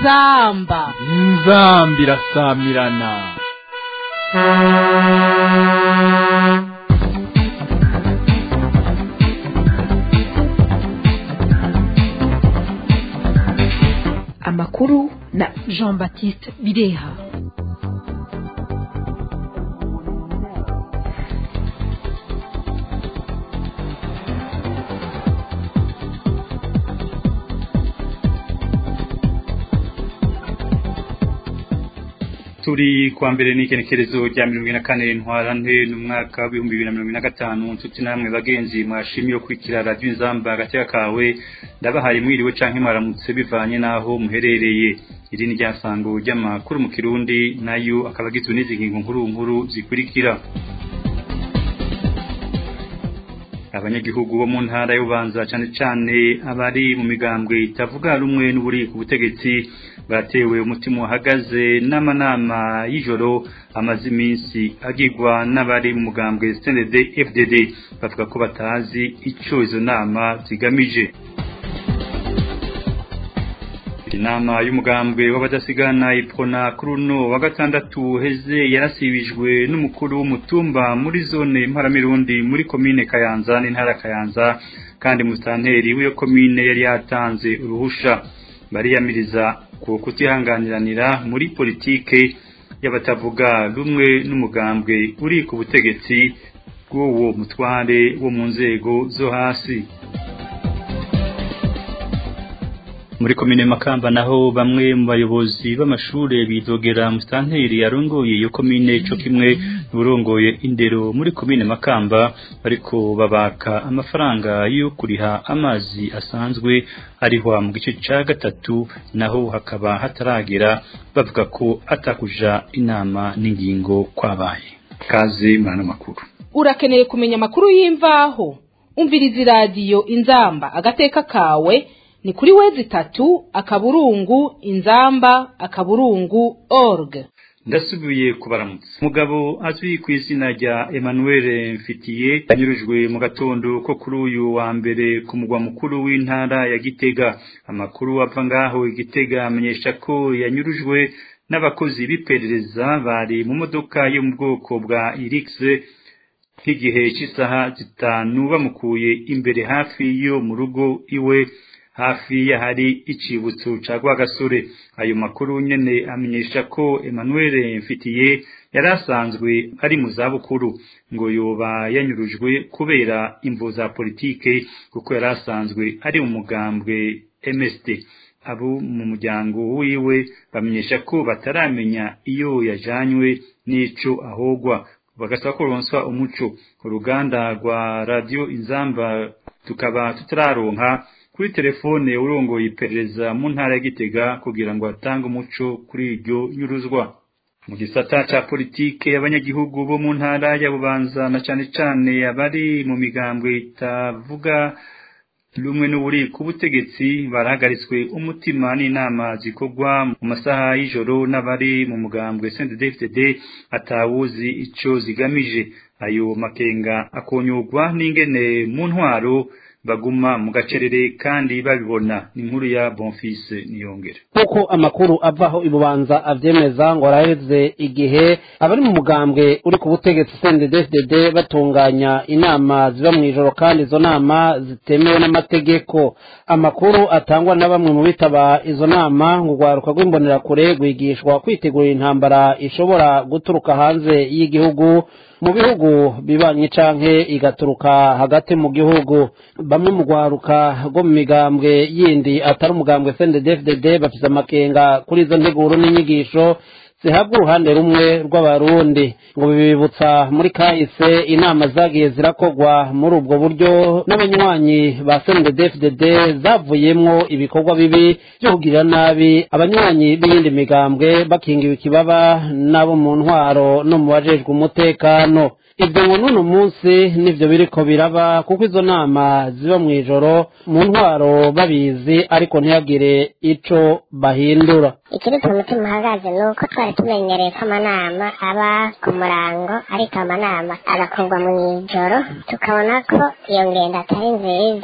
inzamba inzamba irasamirana amakuru na jean baptiste bireha turi kwa mbere n'ikenekerezo rya mirongo ine na kane ntwarante n'umwaka w'ibihumbi bibiri na mirongo ine na gatanu nshuti namwe bagenzi mwashimiye kwikira radiyo inzamba agateka kawe ndabahaye mwiriwe canke mwaramutse bivanye n'aho muherereye iri ni ryasango ry'amakuru mu kirundi nayo akaba agizwe n'izi ngingo nkuru nkuru zikurikira abanyagihugu bo mu ntara y'ubanza cane cane abari mu migambwe itavuga rumwe n'uburi ku butegetsi batewe umutima uhagaze n'amanama y'ijoro amaze iminsi agirwa n'abari mu mugambwe CNDD FDD bavuga ko batazi ico izo nama zigamije inama y'umugambwe w'abadasigana ipfona kuri uno wa gatandatu heze yarasibijwe n'umukuru w'umutumba muri zone mparamirundi muri komine kayanza n'intara kayanza kandi musitanteri w'iyo komine yari yatanze uruhusha bariyamiriza ku kutihanganiranira muri politike y'abatavuga rumwe n'umugambwe uri ku butegetsi bw'uwo mutware wo mu nzego zo hasi muri komine makamba naho bamwe mu bayobozi b'amashure bidogera musitanteri yarongoye iyo komine co kimwe n'urongoye indero muri komine makamba ariko babaka amafaranga yo kuriha amazi asanzwe arihwa mu gice ca gatatu naho hakaba hataragera bavuga ko atakuja inama n'ingingo kwabaye kaze murano makuru urakeneye kumenya amakuru y'imvaho umviriza iradiyo inzamba agateka kawe ni kuri wezi tatu akaburungu inzamba akaburungu org ndasubiye kubaramutsa umugabo azwi ku izina rya Emmanuel Mfitiye yanyurujwe mu gatondo ko kuri uyu wa mbere ku mugwa mukuru w'intara ya Gitega amakuru ava ngaho Gitega amenyesha ko yanyurujwe n'abakozi b'iperereza bari mu modoka yo mu bwoko bwa Irix nk'igihe cy'isaha zitanu bamukuye imbere hafi yo mu rugo iwe hafi y'ahari icibutso ca Rwagasore ayo makuru nyene amenyesha ko Emmanuel Mfitiye yari asanzwe ari mu zabukuru ngo yoba yanyurujwe kubera imvo za politike kuko yari asanzwe ari mu mugambwe MSD abo mu muryango wiwe bamenyesha ko bataramenya iyo yajanywe n'ico ahogwa bagasaba ko ronswa umuco uruganda rwa radio inzamba tukaba tutararonka kuri telefone urongoye iperereza mu ntara ya Gitega kugira ngo atange umuco kuri iryo nyuruzwa mu gisata ca politike abanyagihugu bo mu ntara ya Bubanza na cane cane abari mu migambwe itavuga rumwe n'uburi ku butegetsi barahagaritswe umutima n'inama zikorwa mu masaha y'ijoro n'abari mu mugambwe CNDD-FDD atawuzi ico zigamije ayo makenga akonyurwa n'ingene mu ntwaro baguma mu gacerere kandi babibona ni inkuru ya Bonfils Niyongere kuko amakuru avaho ibubanza avyemeza ngo araheze igihe abari mu mugambwe uri ku butegetsi CNDD-FDD batunganya inama ziba mu ijoro kandi izo nama zitemewe n'amategeko amakuru atangwa na bamwe mu bitaba izo nama ngo urwaruka rw'imbonerakure rwigishwa kwitegurira intambara ishobora guturuka hanze y'igihugu mu bihugu bibanye canke igaturuka hagati mu gihugu bamwe mu rwaruka rwo mu migambwe yindi atari umugambwe CNDD-FDD bafise amakenga kuri izo nteguro n'inyigisho zihabwa uruhande rumwe rw'abarundi ngo bibibutsa muri kahise inama zagiye zirakogwa muri ubwo buryo n'abanywanyi ba CNDD-FDD zavuyemwo ibikorwa bibi byo kugirira nabi abanywanyi b'iyindi migambwe bakingiwe ikibaba n'abo mu ntwaro no mu bajejwe umutekano ibyo ngo n'uno munsi nivyo biriko biraba kuko izo nama ziba mu ijoro mu ntwaro babizi ariko ntihagire ico bahindura ikiri ku mutima uhagaze ni uko twari tumenyereye ko amanama aba ku murango ariko amanama agakorwa mu ijoro tukabona ko iyo ngendo atari nziza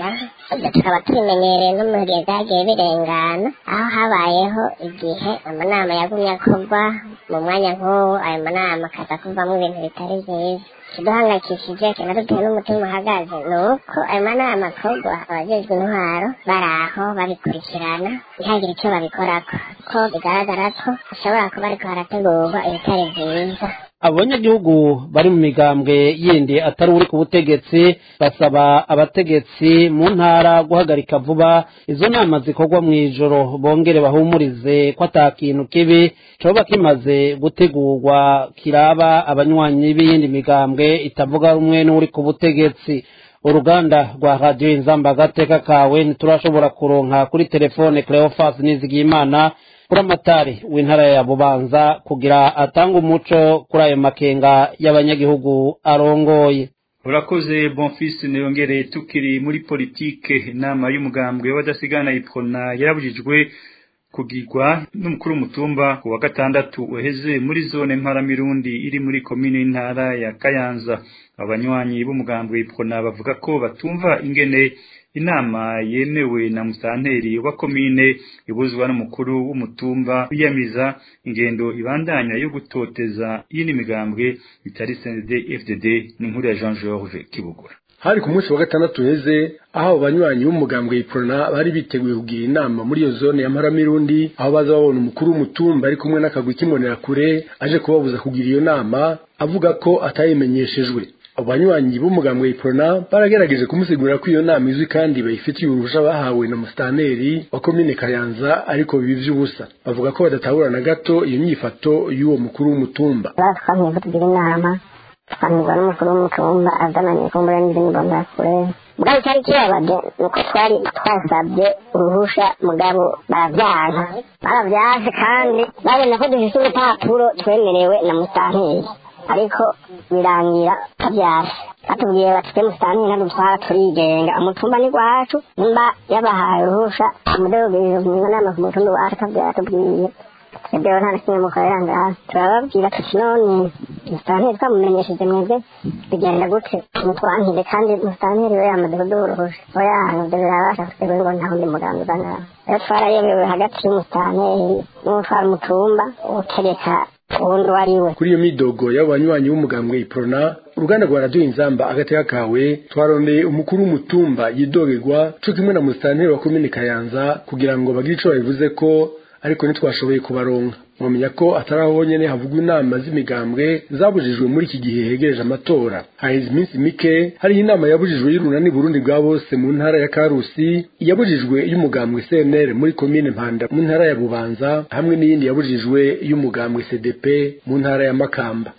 ibyo tukaba tubimenyereye no mu gihe byagiye birengana aho habayeho igihe amanama yagumye akorwa mu mwanya nk'uwo ayo manama akaza kuvamo ibintu bitari byiza ikiduhangayikishije kinaduteye n'umutima uhagaze ni uko ayo manama akorwa abajejwe intwaro bari aho babikurikirana ntihagire icyo babikorako ko bigaragara ko hashobora kuba ariko harategurwa ibitari byiza abanyagihugu bari mu migambwe yindi atari uri ku butegetsi basaba abategetsi mu ntara guhagarika vuba izo nama zikorwa mu ijoro bongere bahumurize ko ata kintu kibi coba kimaze gutegurwa kiraba abanywanyi b'iyindi migambwe itavuga rumwe n'uri ku butegetsi uruganda rwa radiyo inzamba agateka kawe ntiturashobora kuronka kuri telefone cleophas nizigiyimana kuri amatari w'intara ya bubanza kugira atange umuco kuri ayo makenga y'abanyagihugu arongoye urakoze bonfisi niyongereye tukiri muri politike inama y'umugambwe w'abadasigana ipfona yarabujijwe kugirwa n'umukuru w'umutumba ku wa gatandatu uheze muri zone mparamirundi iri muri komine y'intara ya kayanza abanywanyi b'umugambwe ipfona bavuga ko batumva ingene inama yemewe na musanteri wa komine ibuzwa n'umukuru w'umutumba wiyamiza ingendo ibandanya yo gutoteza yini migambwe itari CNDD FDD n'inkuru ya Jean Georges Kibugura hari ku munsi wa gatandatu heze aho abanywanyi b'umugambwe iprona bari biteguye kugira inama muri iyo zone ya Mparamirundi aho baza babona umukuru w'umutumba ari kumwe n'akagwi kimonera kure aje kubabuza kugira iyo nama avuga ko atayimenyeshejwe abanywanyi b'umugambwe iprona baragerageje kumusigurira ko iyo nama izwi kandi bayifitiye uruhusha bahawe na mustaneri wa komine kayanza ariko bibi vy'ubusa bavuga ko badatahura na gato iyo nyifato y'uwo mukuru w'umutumba batwamye ko tugira inama twanirwa n'umukuru w'umutumba azananye kumbura n'izindi mbonakure mugabo icyari kibabaje ni uko twari twasabye uruhusha mugabo baravyanka baravyanse kandi babona ko dufise urupapuro twemerewe na musanteri ariko birangira tabyara batubwiye bati twe musitani ntadutwara turigenga umutumba ni gwacu nimba yabahaye uruhusha umudogirizo mu nama ku mutumba wacu tabyara tubwiye twebweho nta na kimwe mukorera ngaha turababwira tuti none musitanteri twamumenyesheje mwebwe bigenda gute mutwankire kandi musitanteri we yamaze kuduha uruhusha oya nivyo birabasha twebwe ngo nta wundi mugambi uza ngaha rero twarayobewe hagati y'umusitanteri n'utwara umutumba utegeka uwundi uwo ari we kuri iyo midogo y'abanywanyi b'umugambwe iprona uruganda rwa radiyo inzamba agateka kawe twarondeye umukuru w'umutumba yidogerwa co kimwe na musitanteri wa komine kayanza kugira ngo bagire ico babivuze ko ariko ntitwashoboye kubaronka mwamenya ko atari aho honyene havugwa inama z'imigambwe zabujijwe muri iki gihe hegereje amatora haheze iminsi mike hariho inama yabujijwe y'urunani burundi bwa bose mu ntara ya karusi yabujijwe y'umugambwe cnr muri komine mpanda mu ntara ya bubanza hamwe n'iyindi yabujijwe y'umugambwe cdp mu ntara ya makamba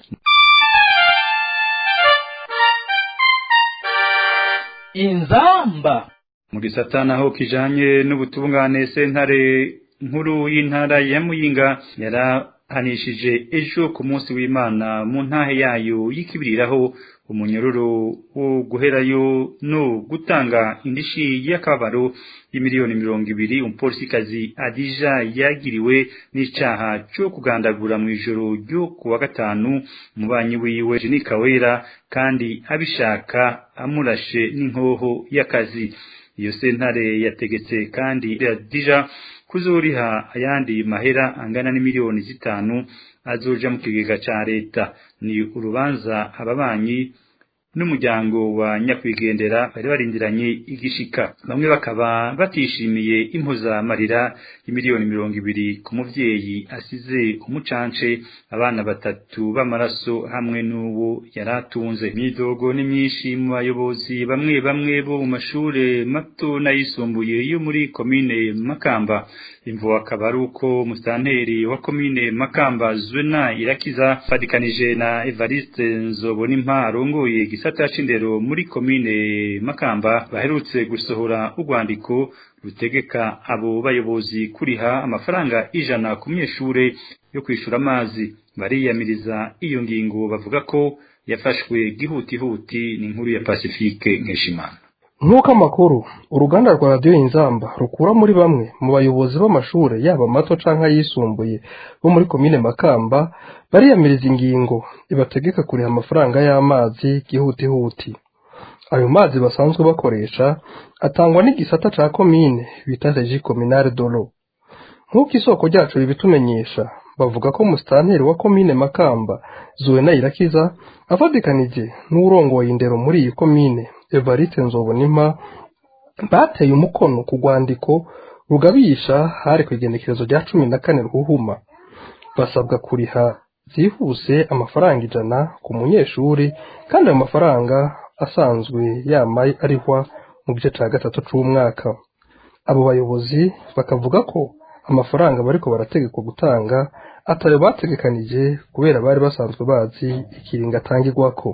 inzamba mu gisata naho kijanye n'ubutungane sentare nkuru y'intara ya muyinga yarahanishije ejo ku munsi w'imana mu ntahe yayo y'ikibiriraho umunyururu wo guherayo no gutanga indishi y'akababaro y'imiliyoni mirongo ibiri umupolisikazi adija yagiriwe n'icaha co kugandagura mu ijoro ryo ku wa gatanu umubanyi wiwe Jenny Kawera kandi abishaka amurashe n'inkoho y'akazi iyo sentare yategetse kandi adija kuzuriha ayandi mahera angana n'imiliyoni zitanu azoja mu kigega ca leta ni urubanza ababanyi n'umuryango wa nyakwigendera bari barindiranye igishika bamwe bakaba batishimiye impuzamarira y'imiliyoni mirongo ibiri ku muvyeyi asize umucance abana batatu b'amaraso hamwe n'uwo yari atunze imyidogo ni myinshi mu bayobozi bamwe bamwe bo mu mashure mato n'ayisumbuye yo muri komine makamba imvo akaba ari uko musitanteri wa komine makamba zwena irakiza fadikanije na evariste nzobonimpa arongoye igisata c'indero muri komine makamba baherutse gusohora urwandiko rutegeka abo bayobozi kuriha amafaranga ijana ku myeshure yo kwishura amazi bariyamiriza iyo ngingo bavuga ko yafashwe gihutihuti ni inkuru ya pacifique nkeshimana nk'uko amakuru uruganda rwa radiyo inzamba rukura muri bamwe mu bayobozi b'amashuri yaba mato canke ayisumbuye bo muri komine makamba bariyamiriza ingingo ibategeka kuriha amafaranga y'amazi gihutihuti ayo mazi basanzwe bakoresha atangwa n'igisata ca komine bita regi kominare dolo nk'uko isoko ryacu ribitumenyesha bavuga ko musitanteri wa komine makamba zuwena irakiza afatikanije n'urongoye indero muri iyi komine evariste nzobonima bateye umukono ku rwandiko rugabisha hari ku igenekerezo rya cumi na kane ruhuma basabwa kuriha byihuse amafaranga ijana ku munyeshuri kandi ayo mafaranga asanzwe yama arihwa mu gice cya gatatu c'umwaka abo bayobozi bakavuga ko amafaranga bariko barategekwa gutanga atayo bategekanije kubera bari basanzwe bazi ikiringo atangirwako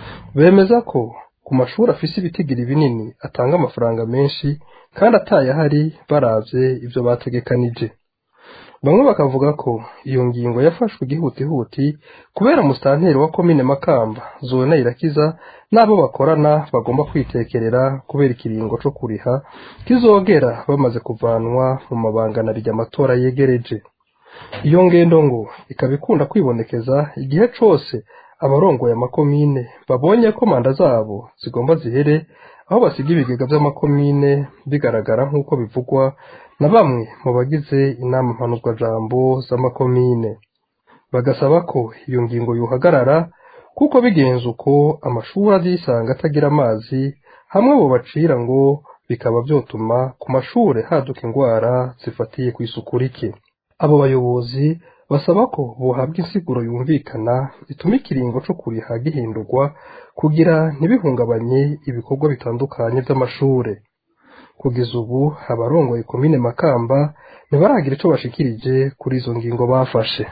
bemeza ko ku mashuri afise ibitigiri binini atanga amafaranga menshi kandi atayahari baravye ivyo bategekanije bamwe bakavuga ko iyo ngingo yafashwe igihutihuti kubera musitanteri wa komine makamba zona irakiza n'abo bakorana bagomba kwitekerera kubera ikiringo co kuriha kizogera bamaze kuvanwa mu mabangana rya amatora yegereje iyo ngendo ngo ikaba ikunda kwibonekeza igihe cose abarongoye amakomine babonye ko manda zabo zigomba zihere aho basiga ibigega vy'amakomine bigaragara nk'uko bivugwa na bamwe mu bagize inama mpanuzwajambo z'amakomine bagasaba ko iyo ngingo yohagarara kuko bigenze uko amashuri azisanga atagira amazi hamwe bo bacira ngo bikaba vyotuma ku mashure haduka ingwara zifatiye ku isuku rike abo bayobozi basaba ko bohabwa insiguro yumvikana ituma ikiringo co kuriha gihindurwa kugira ntibihungabanye ibikorwa bitandukanye vy'amashure kugeza ubu abarongoye komine makamba ntibaragira ico bashikirije kuri izo ngingo bafashe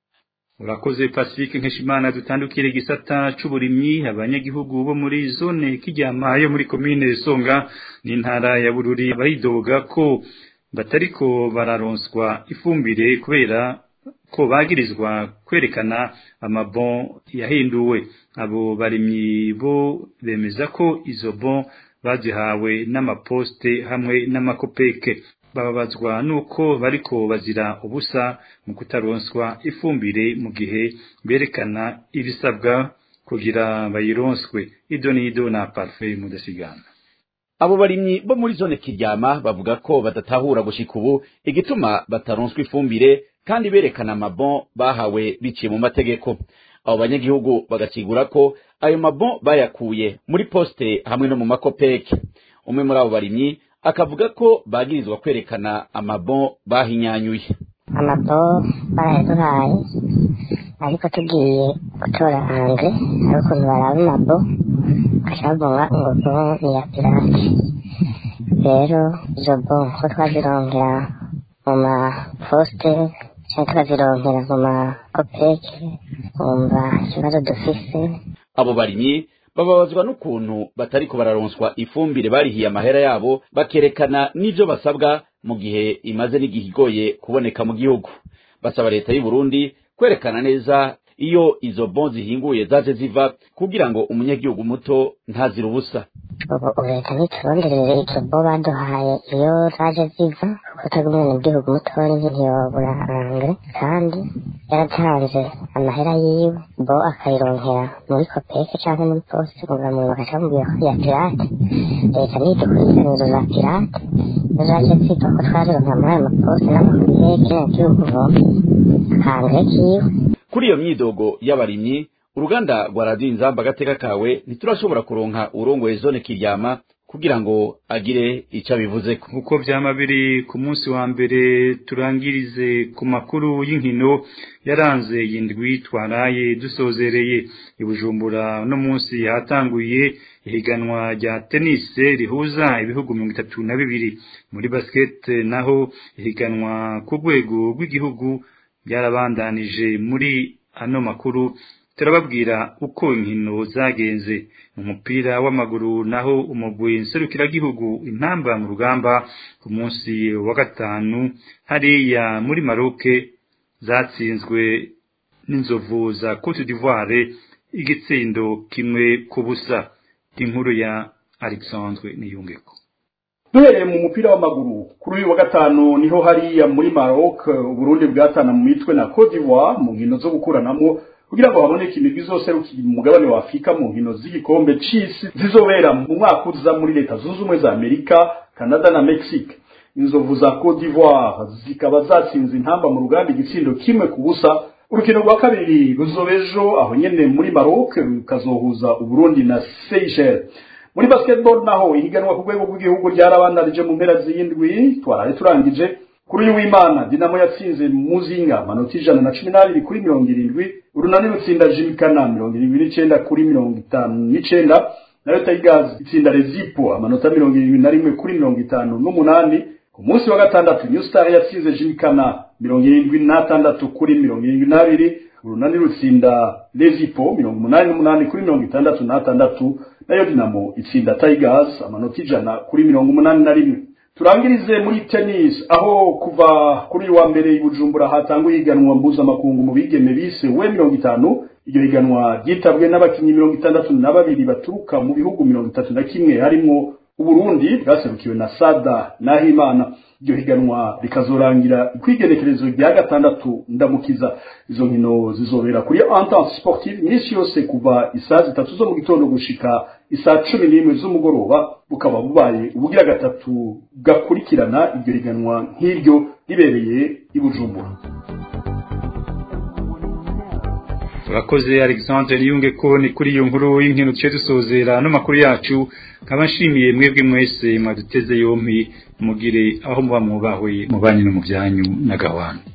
urakoze pacifique nkeshimana dutandukire igisata c'uburimyi abanyagihugu bo muri zone kiryama yo muri komine songa n'intara ya bururi baridoga ko batariko bararonswa ifumbire kubera ko bagirizwa kwerekana amabon yahinduwe abo barimyi bo bemeza ko izo bon bazihawe n'amaposte hamwe n'amakopeke bababazwa nuko bariko bazira ubusa mu kutaronswa ifumbire mu gihe berekana ibisabwa kugira bayironswe ido n'ido na parfait mudasigana abo barimyi bo muri zone kiryama bavuga ko badatahura gushika ubu igituma bataronswa ifumbire kandi berekana amabon bahawe biciye mu mategeko abo banyagihugu bagacigura ko ayo mabon bayakuye muri poste hamwe no mu makopeke umwe muri abo barimyi akavuga ko bagirizwa kwerekana amabon bahinyanyuye amabo barayaduhaye ariko tugiye gutora hanze hari ukuntu baraba amabo bakavuga ngo bon ni iya pirate rero izo bon ko twazirongera mu maposite cyangwa tukazironkera mu makopeke wumva ikibazo dufise abo barimyi bababazwa n'ukuntu batariko bararonswa ifumbire barihiye amahera yabo bakerekana n'ivyo basabwa mu gihe imaze n'igihe igoye kuboneka mu gihugu basaba leta y'u Burundi kwerekana neza iyo izo bon zihinguye zaje ziva kugira ngo umunyagihugu muto ntazira ubusa ubu leta ntituronderere izo bo baduhaye iyo zaje ziva kuko utari umwenegihugu mutoya ntiyobura angre kandi yaratanze amahera yiwe bo akayironkera muri kopeke cyangwa muri poste kugira ngo bakaca mubwira ko ya pirate leta ntidukurikirana izo za pirate iyo zaje ziva ko twazironkera muri ayo maposte n'amakopeke n'igihugu voma akangre kiwe kuri iyo myidogo y'abarimyi uruganda rwa radiyo inzamba agateka kawe ntiturashobora kuronka urongoye zone kiryama kugira ngo agire icyo abivuzeko uko vyama biri ku munsi wa mbere turangirize ku makuru y'inkino yaranze yindwi twaraye dusozereye ibujumbura no munsi hatanguye ihiganwa rya tennis rihuza ibihugu mirongo itatu na bibiri muri basket naho ihiganwa ku rwego rw'igihugu byarabandanije muri ano makuru turababwira uko inkino zagenze mu mupira w'amaguru naho umugwi nserukiragihugu intamba mu rugamba ku munsi wa gatanu hariya muri maroke zatsinzwe n'inzovu za cote d'ivoire igitsindo kimwe ku busa inkuru ya alexandre niyungeko duhereye mu mupira w'amaguru kuri uyu wa gatanu niho hariya muri Maroc Burundi bwatana mu mitwe na Cote d'Ivoire mu nkino zo gukuranamo kugira ngo haboneke imigwi izoserukira umugabane wa afurika mu nkino z'igikombe c'isi zizobera mu mwaka uza muri leta zunze ubumwe za amerika canada na mexique inzovu za cote d'ivoire zikaba zatsinze intamba mu ruganda igitsindo kimwe ku busa urukino rwa kabiri ruzobejo aho nyene muri maroc rukazohuza uburundi na seychelles muri basketball naho ihiganwa ku rwego rw'igihugu ryarabandanije mu mpera z'indwi twaraye turangije kuri uyu w'imana dinamo yatsinze muzinga amanota ijana na cumi n'abiri kuri mirongo irindwi urunani rutsinda jimikana mirongo irindwi n'icenda kuri mirongo itanu n'icenda nayo tigers itsinda rezipo amanota mirongo irindwi na rimwe kuri mirongo itanu n'umunani ku munsi wa gatandatu new star yatsinze jimikana mirongo irindwi n'atandatu kuri mirongo irindwi n'abiri urunani rutsinda rezipo mirongo umunani n'umunani kuri mirongo itandatu n'atandatu nayo dinamo itsinda tigers amanota ijana kuri mirongo umunani na rimwe turangirize muri tennis aho kuva kuri uyu wa mbere i bujumbura hatanguye ihiganwa mpuzamakungu mu bigeme bise we mirongo itanu iryo higanwa ryitabwe n'abakinnyi mirongo itandatu na babiri baturuka mu bihugu mirongo itatu na kimwe harimwo uburundi bwaserukiwe na sada nahimana iryo higanwa rikazorangira ikwigenekerezo rya gatandatu ndamukiza izo nkino zizobera kuri entente sportive iminsi yose kuva isaa zitatu zo mu gitondo gushika isaa cumi n'imwe z'umugoroba bukaba bubaye ubugira gatatu gakurikirana iryo higanwa nk'iryo ribereye i bujumbura turakoze alexandre niyunge ko ni kuri iyo nkuru y'inkino duce dusozera no makuru yacu nkaba nshimiye mwebwe mwese mwaduteze yompi mugire aho muba mwubahwe mu banyu no mu byanyu na gahwana